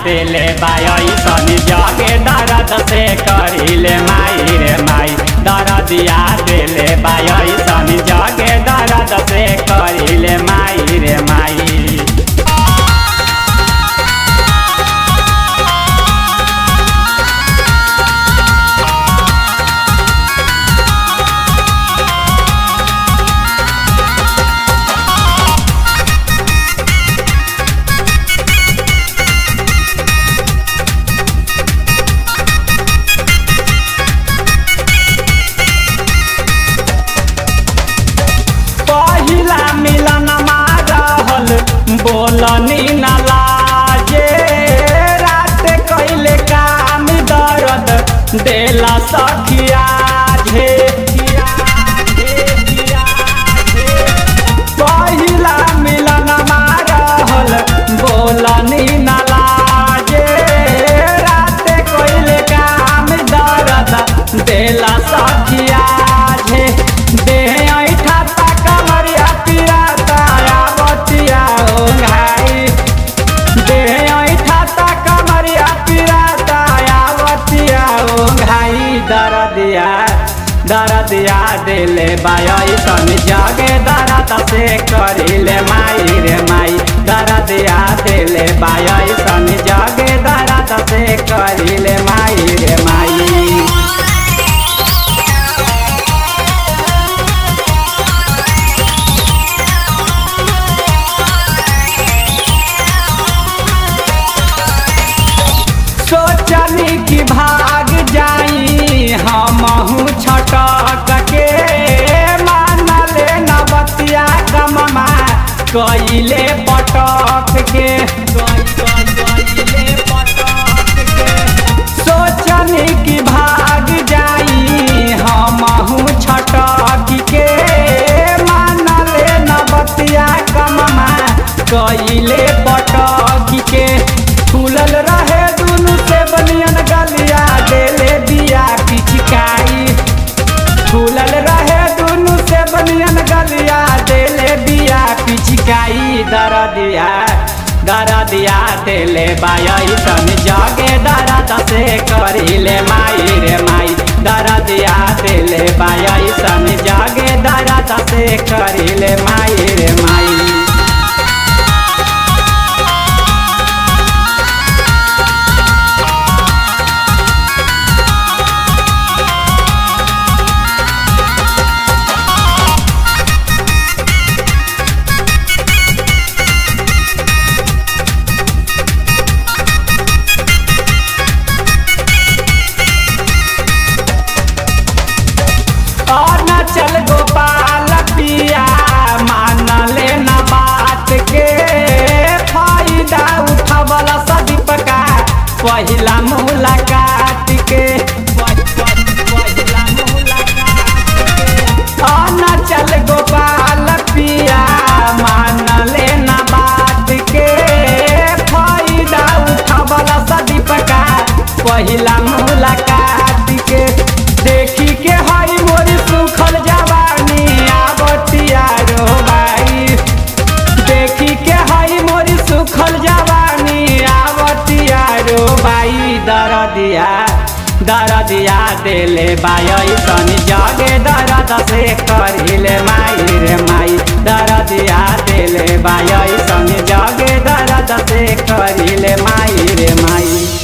देले by sun जगे दर्द से करिले माई रे माई दर्दिया देले बाई सन जगे दर्द से करिले माई रे माई पहिला मिलन रहल बोलनी न लाजे रात कैले काम दर्द देला सखिया झे पहिला मिलन रहल बोलनी न लाजे रात कैले काम दर्द देला सखिया झे देह ऐठा ता कमरिया पिया ताया बतिया ओ घाई देह ऐठा ता कमरिया पिया ताया बतिया ओ घाई दरदिया दरदिया देले बाई सन जगे दरद से करिले माई रे माई दरदिया देले बाई सन जगे दरद से करिले माई रे माई सोचनी कि भाग जाई हमहू छटक के मानले नबतिया कममा कइले पटक के सोचनी कि भाग जाई हमहू छटक के मानले नबतिया कममा कइले पटक के फूलल रहे दुनु से बनियन गलिया देले दिया पिचकाई फूलल रहे दुनु से बनियन गलिया देले दिया पिचकाई दरदिया दरदिया देले बाई सन जगे दरद से करिले माई रे माई दरदिया देले बाई सन जगे दरद से करिले माई रे माई चल गोपाल पिया मान लेना बात के फायदा उठवल सदीप का पहिला मुलाकात के चल गोपाल पिया मान लेना बात के फायदा उठवल सदीप का पहिला मुलाकात के देखी के हई मोरी सुखल जवानी आवतिया रो भाई देखी के हई मोरी सुखल जवानी आवतिया रो भाई दरदिया दरदिया देले बाई सन जगे दरद से करिले माई रे माई दरदिया देले बाई सन जगे दरद से करिले माई रे माई